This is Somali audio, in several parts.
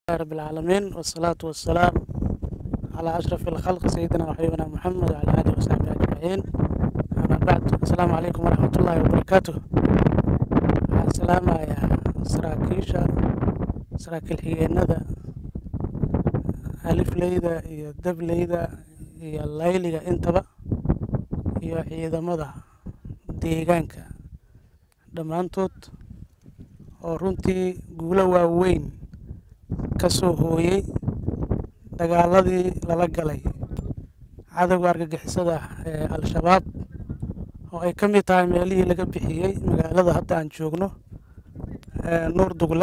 رب العالمين والصلاة والسلام على أشرف الخلق سيدنا وحبيبنا محمد وعلى آله وصحبه أجمعين أما بعد السلام عليكم ورحمة الله وبركاته السلام يا سراكيشا سراكيل حييندا ألف ليدا iyo dableyda iyo layliga intaba iyo ciidamada deegaanka dhammaantood oo runtii guulo waaweyn ka soo hooyey dagaaladii lala galay cadowga argagixisada ee al-shabaab oo ay ka mid tahay meelihii laga bixiyey magaalada hadda aan joogno nuur dugle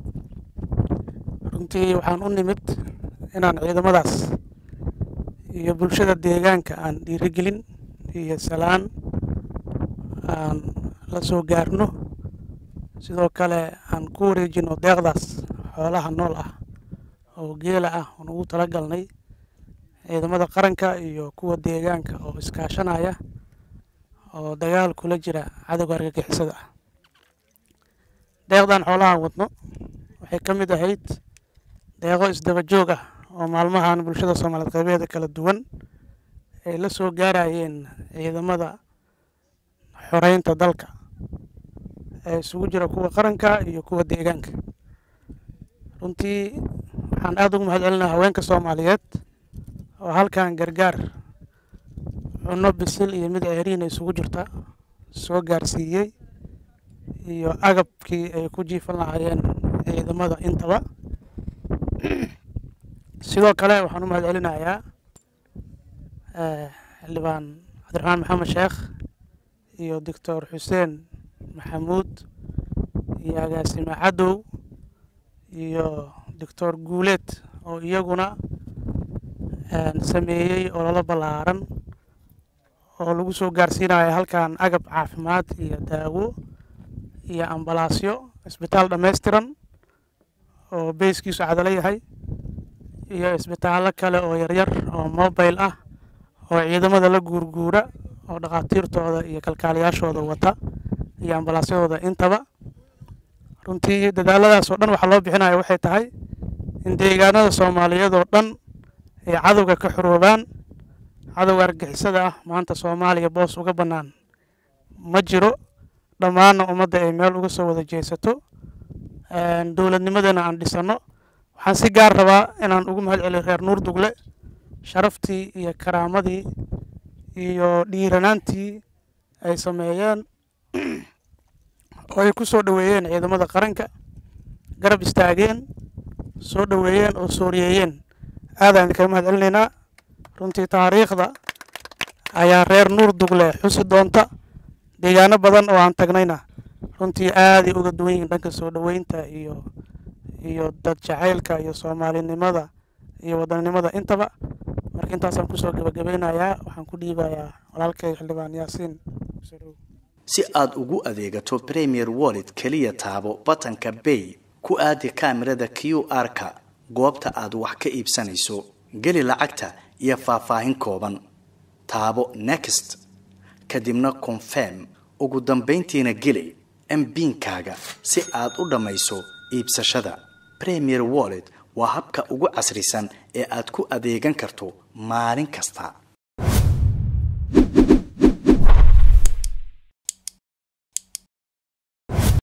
runtii waxaan u nimid inaan ciidamadaas iyo bulshada deegaanka aan dhiirigelin iyo salaan aan la soo gaarno sidoo kale aan ku wareejino deeqdaas xoolaha nool ah oo geela ah oon ugu tala galnay ciidamada qaranka iyo kuwa deegaanka oo iskaashanaya oo dagaal kula jira cadowga argagixisada ah deeqdan xoolahan wadno waxay ka mid ahayd deeqo isdaba joog ah oo maalmahan bulshada soomaaliyeed qaybeeda kala duwan ay la soo gaarayeen ciidamada xoreynta dalka ee isugu jira kuwa qaranka iyo kuwa deegaanka runtii waxaan aada ugu mahad celinaa haweenka soomaaliyeed oo halkan gargaar cunno bisil iyo mid ceeriina isugu jirta soo gaarsiiyey iyo agabkii ay ku jiifan lahaayeen ciidamada intaba sidoo kale waxaan u mahad celinayaa xildhibaan cabdiraxmaan maxamed sheekh iyo doctor xuseen maxamuud iyo agaasime cadow iyo doctor guuleed oo iyaguna sameeyey ololo ballaaran oo lagu soo gaarsiinayo halkan agab caafimaad iyo daawo iyo ambalaasyo isbitaal dhammaystiran oo beyskiisu cadalo yahay iyo isbitaallo kale oo yaryar oo mobile ah oo ciidamada la guurguura oo dhakhaatiirtooda iyo kalkaaliyaashooda wata iyo ambalaasyadooda intaba runtii dadaaladaas oo dhan waxaa loo bixinaya waxay tahay in deegaanada soomaaliyeed oo dhan ay cadowga ka xoroobaan cadowga argixisada ah maanta soomaaliya boos uga bannaan ma jiro dhammaanna ummadda ay meel uga soo wada jeesato dowladnimadana aan dhisanno waxaan si gaar rabaa inaan ugu mahad celiyo reer nuur dugle sharaftii iyo karaamadii iyo dhiiranaantii ay sameeyeen oo ay ku soo dhoweeyeen ciidamada qaranka garab istaageen soo dhoweeyeen oo sooriyeeyeen aadaan idinkaga mahad celinaynaa runtii taariikhda ayaa reer nuur dugle xusi doonta deegaano badan oo aan tagnayna runtii aaday uga duwan yihiin dhanka soo dhoweynta iyo iyo dad jacaylka iyo soomaalinimada iyo wadannimada intaba marka intaasaan kusoo gebagabeynayaa waxaan ku dhiibayaa walaalkay xildhibaan yaasiin si aad ugu adeegato premier wallet keliya taabo batanka bay ku aadi kaamirada q r-ka goobta aad wax ka iibsanayso geli lacagta iyo faahfaahin kooban taabo next kadibna confirm ugu dambayntiina geli mbiinkaaga si aad u dhammayso iibsashada premier wallet waa habka ugu casrisan ee aad ku adeegan karto maalin kasta